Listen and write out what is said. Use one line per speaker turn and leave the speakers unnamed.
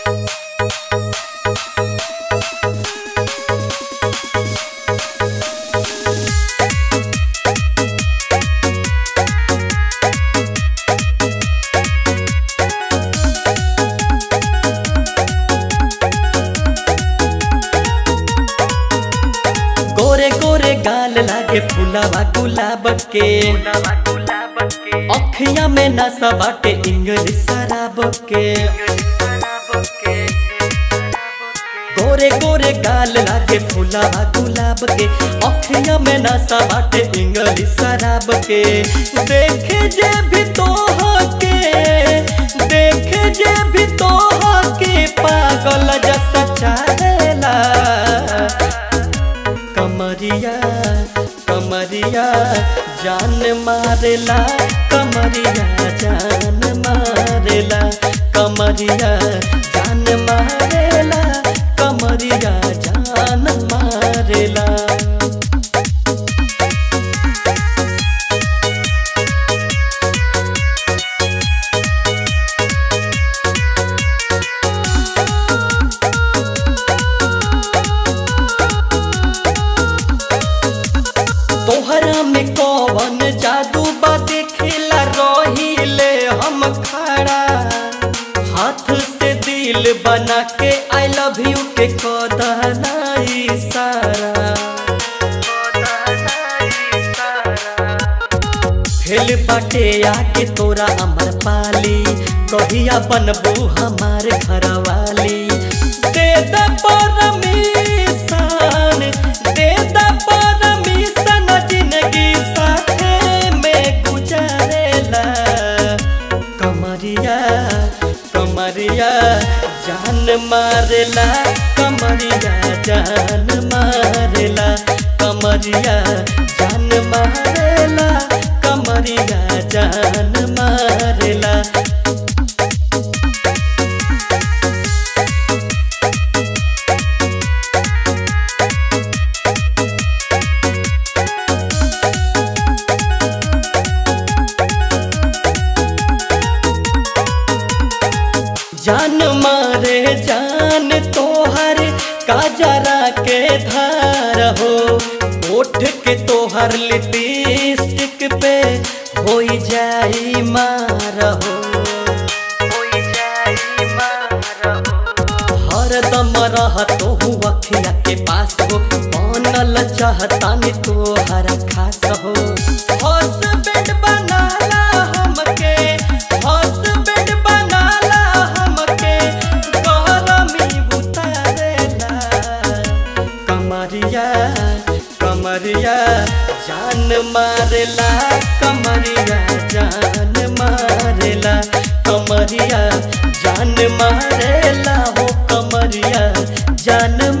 गोरे गोरे गाल लागे फुलावा गुलाब के अखिया में नशा बाटे इंग्लिश शराब के गोरे गोरे गाल लागे फुलावा गुलाब के अखिया में नशा बाटे इंग्लिश शराब के देखे जे भी तो के देखे जे भी तो के पागल जैसा चाहेला कमरिया कमरिया जान मारेला कमरिया जान मारेला कमरिया जान मारेला कमरिया जान मारेला तोहरा में कौन जादू बा देखेला रहिले हम खड़ा हाथ से दिल बना के आई लव यू के कदना इशारा फेल बाटे आके तोरा अमर पाली कहिया बनबू हमार घरवाली दे द परमिशन दे द परमिशन जिंदगी साथे में गुजारेला कमरिया कमरिया जान मारेला कमरिया जान मारेला कमरिया जान मारेला कमरिया जान मारेला जान मारे जान तोहर काजरा के धार हो ओठ के तोहर लिपस्टिक पे हो जाई मार हो हरदम रहतो हूँ अखिया के पास हो बनल चाहतानी तोहर खास हो हॉस्पिटल बनाला हमके हॉस्पिटल बनाला हमके गरमी बुतारेला कमरिया कमरिया जान मारेला कमरिया जान मारेला कमरिया जान मारेला हो कमरिया जान